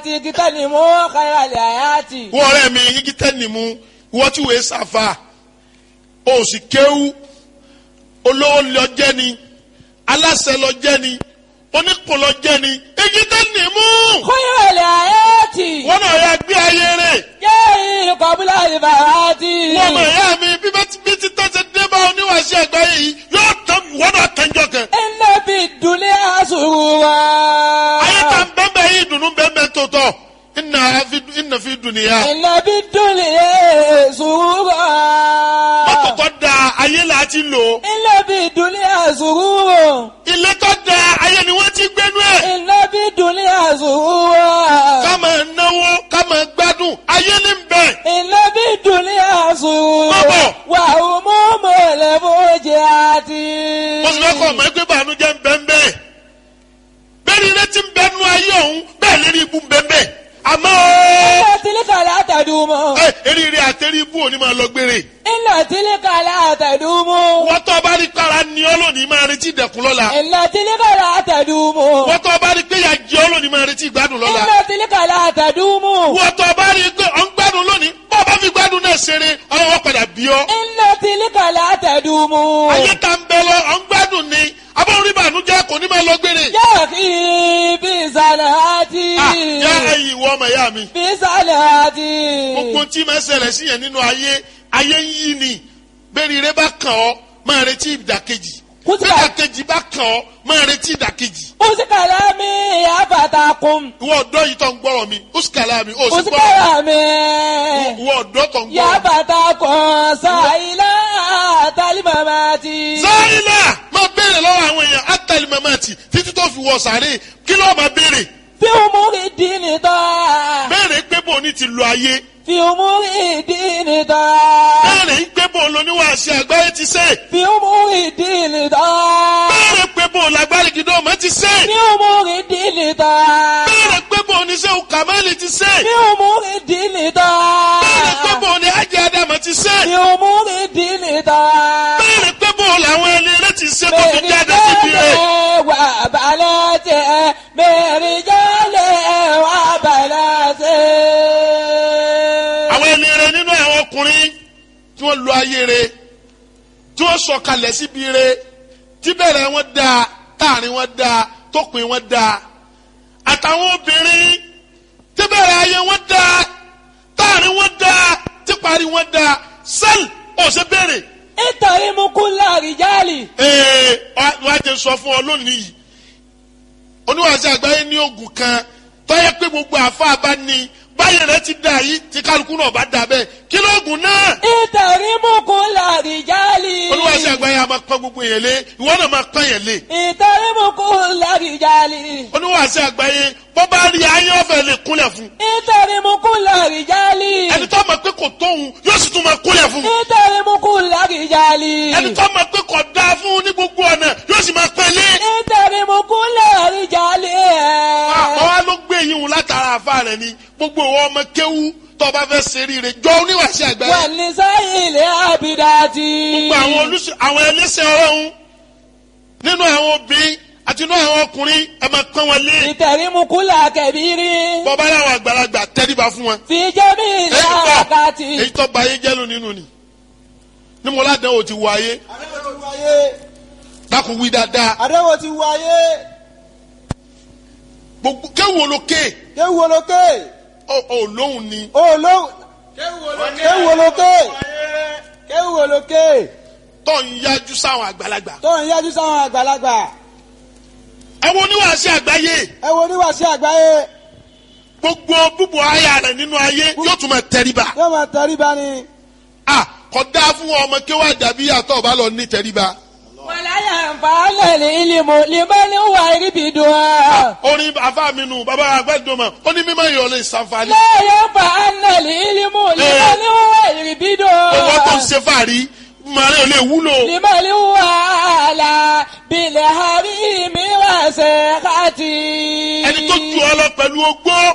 ti kíkọ́ ni mo kára lè àyàtì. wọ́n ọ̀rẹ́ mi igi tẹ́ni mu wọ́n tí wòye sàfà o sì kéwú olówó lọ jẹ́ ni aláṣẹ lọ jẹ́ ni onípò lọ jẹ́ ni igi tẹ́ni mu kára lè àyàtì. wọ́n náà yà gbé ayé rẹ̀ yéé kọ́bílà ìbàràtì. wọ́n mọ̀ ẹ̀yà mi bí bá ti bí ti tọ́ ṣe dé bá oníwàṣẹ àgbáyé yìí yóò tán wọ́n náà tẹ́jọ́ kan iná bí dùnlé àṣùwà. ayé ta bẹ́ẹ̀ yìí dùnú bẹ́ẹ̀ tó tọ̀ ìnà fi ìnà fi dùnìyà iná bí dùnlé àṣùwà. mọ́tò tó da ayé là á ti lò iná bí dùnlé àṣùwà. ilé tó da ayé ni wọ́n ti gbénú ẹ̀. iná bí dùnlé àṣùwà. ká máa náwó ká máa gbádùn ayé ní bẹ̀. iná bí dùnlé àṣùwà. Bọ́bọ̀. wà ó mú mọ̀lẹ́ bójì àti. mo sì fẹ́ kọ́ ọmọ ẹgbẹ́ bànújẹ́ ń bẹ́ ń bẹ́ẹ̀. bẹ́ẹ̀ ni ilé ti ń bẹ́ nú ayé ọ̀hún bẹ́ẹ̀ lérí ibú ń bẹ́ ń bẹ́ẹ̀. àmọ́ iná tìlíkà látàdúmọ̀. ẹ eríire àtẹrí ibú òní máa lọ gbére. iná tìlíkà látàdúmọ̀. wọ́n tó bá rí kára ní ọ́ lónìí máa retí ìdẹ̀kùn lọ́la. iná tìlíkà látàdúmọ̀. wọ́n tó bá rí pé ìyà jẹ ọ́ lónìí máa retí ìgbádùn lọ́la. iná tìlíkà látàdúmọ̀. wọ́n tó bá rí pé ọ̀ ń gbádùn lónìí bọ́ ọ bá fi gbádùn náà ṣeré ọlọ́wọ́ padà bí ọ́. iná tìlíkà látàdúmọ̀. ayé ta ń bẹ lọ ọ̀ ń gbádùn ni abọ́n rí bànújẹ́ kò ní máa lọ gbére. yóò kí bí sàlẹ̀ àti. Ah, yá ẹ̀yin ìwọ ọmọ ìyá mi. bí sàlẹ̀ àti. gbogbo tí máa ṣẹlẹ̀ sí yẹn nínú ayé ayé ń yí ni bẹ́ẹ̀ni ire bá kàn ọ́ máa retí ìdàkejì Kùtùkà. bẹ́ẹ̀ ìdàkejì bá kàn ọ́ máa retí ìdàkejì. usikala mi yafatakun. ìwọ ọ̀dọ́ yìí tó ń gbọ́rọ̀ mi usikala mi ó sì gbọ́rọ̀ usikala mi ìwọ ọ̀dọ́ tó ń gbọ́rọ̀ mi. yafatakun sayila talimamati. sáyìnà máa béèrè lọ́wọ́ àwọn èèyàn átàlí mamati títí tó fi wọ sàárè kí ló máa béèrè fi umuri dini tọ́. béèrè pé bò ní ti lo ayé fi umuri dini tọ́. béèrè pé bò lóníwàásí àgbáyé ti sè fi umuri dini tọ́. béèrè pé bò lágbárí gidi ọmọ ti sè fi umuri dini tọ́. béèrè pé bò oníṣẹ́ kàmáìlì ti sè fi umuri dini tọ́. béèrè pé bò ní ajé adama ti sè fi umuri dini tọ́. béèrè pé bò làwọn ẹni rẹ ti sè tó fi jáde síbi rẹ. wà balẹ̀ tẹ̀ mẹ́rin jálẹ̀ wà balẹ̀ tẹ̀. àwọn ẹni rẹ nínú àwọn ọkùnrin tí wọ́n lo ayé rẹ tí wọ́n sọ̀kalẹ̀ síbi rẹ tí bẹ̀rẹ̀ wọn dáa táàrin wọn dáa tópin wọn dáa àtàwọn obìnrin tí bẹ̀rẹ̀ ayé wọn dáa táàrin wọn dáa tí parí wọn dáa sẹ́ẹ̀lì ọ̀sẹ̀ bẹ̀rẹ̀ nítorí mú kú láàrin jálì. ee wàá jẹ sọ fún ọ lónìí yìí oníwàásù àgbáyé ní oògùn kan tọ́yẹ pé gbogbo àfa bá ní báyìí rẹ ti dà yìí tí kálukú náà bá dà bẹ́ẹ̀ kí lóògùn náà nítorí mú kú láàrin jálì. oníwàásù àgbáyé a máa pọ́n gbogbo yẹn lé ìwọ náà máa pọ́n yẹn lé nítorí mú kú láàrin jálì. oníwàásù àgbáyé bọ́ bá rí ayé ọ̀fẹ́ lè kúnlẹ̀ fún nítorí mú kú láàrin jálì. ẹni tó mọ̀ pé kò tóun yóò sì tún máa kúnlẹ̀ fún nítorí mú kú láàrin jálì. ẹni tó mọ̀ pé kò dáa fún ní gbogbo ọ̀nà yóò sì máa pẹ́ lé nítorí mú kú láàrin jálì. àwọn wa ló gbé yín wò látara àfa rẹ ni gbogbo ìwọ ọmọ kéwú tó o bá fẹ́ ṣe rí rẹ jọ oníwàásù àgbáyé wà ní sáyìnlẹ̀ àbídájì. gbogbo àwọn olùsọ àwọn ẹlẹ́sẹ̀ ọlọ́run nínú àwọn obìnrin àti nínú àwọn ọkùnrin ẹ máa pọ́n wọn lé ìtẹ̀rímukúlà kẹ̀bírí. bọ́bá láwọn àgbàlagbà tẹ́ríba fún wọn. fi jẹ́mi èyí ìlàkàtì. èyí tó ba ayé jẹ́ ló nínú ni ní mo ládàá ò ti wọ ayé àdéhùn ti wáyé dákun wí dáadáa àdéhùn ti wáyé gbogbo kéwòn olókè kéwù olókè ò lóhùn ni olóhùn kéwù olókè kéwù olókè tó ń yájú sáwọn àgbàlagbà. tó ń yájú sáwọn àgbàlagbà ẹ wo oníwàásù àgbáyé ẹ wo oníwàásí àgbáyé gbogbo búbu aya rẹ nínú ayé yóò tún máa tẹríba. yóò máa tẹríba ni a kò dáa fún ọmọ kéwà dàbí àtọ̀ ọba lọ ní tẹríba. wàláyà nfààlẹ̀ ní ìlímù limani wà ríbi dùn án. orin afa mi nù bàbá àgbàdo ó ní mímọ ìyọlẹ ìsànfàní. lẹ́yìn nfààlẹ̀ ní ìlímù limani wà ríbi dùn án. owó tó ń ṣe fàárí màrí ò lè wúlò. limani wà là bilẹ̀ hàrí mi wà sẹ́kàtì. ẹni tó ju ọ lọ pẹ̀lú ogbó